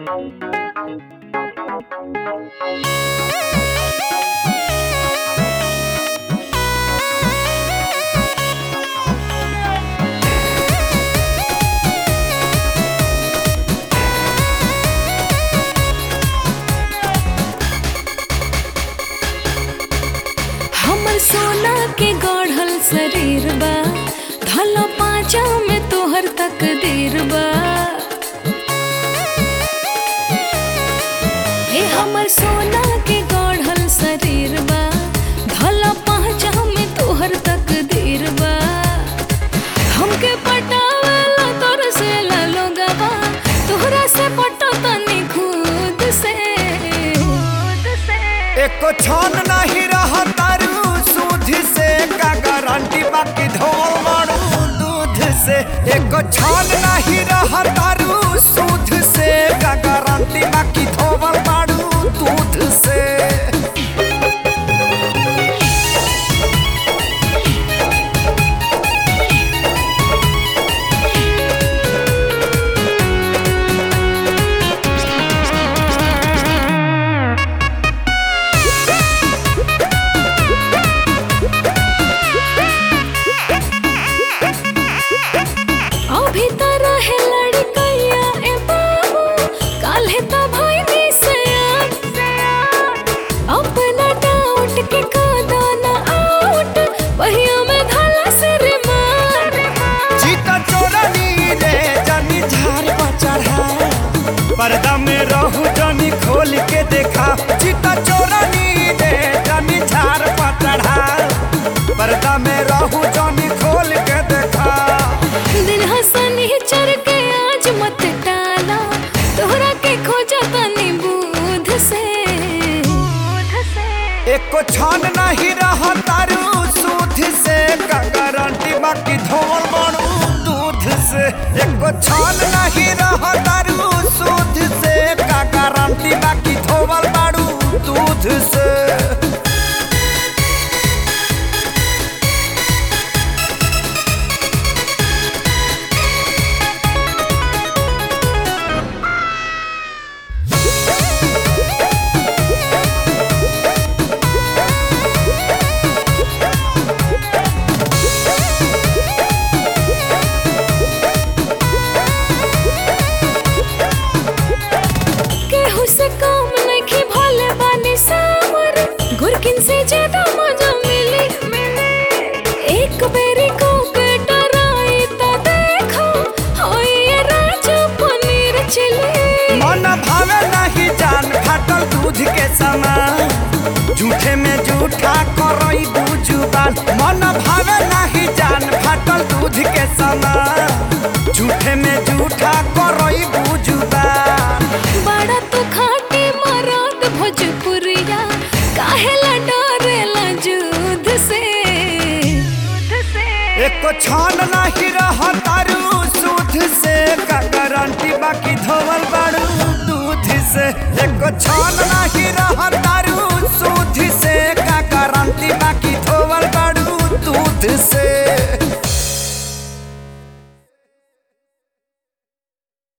हमर सोना के गढ़ल शरीर बा धला पाँचा में तोहर तकदीर बा हे हमर सोना के गढ़ल शरीर बा धला पाँचा में तोहर तकदीर बा हमके पटावेला तोर से लोगवा तोहरा से पटो तनी खुद से खुद से एको छन नहीं रहा तारू सूद से का गारंटी बाकी धोल मारू दूध से एको छन नहीं रहा तारू सूद से का गारंटी बाकी धोल मारू दूध से अभी त रहे लड़कैया ए बाबू काल्हे त भइनी से अपना डाउट के कादा ना आउट बहिया में धला से रे मार जीता चोरनी रे जानी झार पर चढ़ा पर्दा में रहू जानी खोल के देखा जीता चोरनी रे जानी झार पर चढ़ा पर्दा में रहू जानी खोल के देखा दिन हसनी चर के आज मत टाला तोहरा के खोजा तनी बूध से बूध से एको छान नहीं रहा तारू सूद से का गारंटी बाकी धोल बनू दूध से एको छान नहीं रहा तारू सूद से का गारंटी बाकी धोल बाड़ू दूध से केहू से कम नहीं भोले बानी सावर गुरकिन से ज्यादा मजा मिली एक बेरी को के डराई ता देखो होई ये राजा पनीर चिली मन भावे नहीं जान फाटल दूध के समान झूठे में झूठा करई जुबान मन भावे नहीं जान फाटल दूध के समान झूठे में झूठा करई जुबान बड़ा तो खाटी मरात भोजपुरिया काहेला डरेला जुद से एको छान नहीं रहा तारू सूद से का गारंटी बाकी धोवल बाड़ू दूध से एको छान नहीं रहा तारू सूद से का गारंटी बाकी धोवल बाड़ू दूध से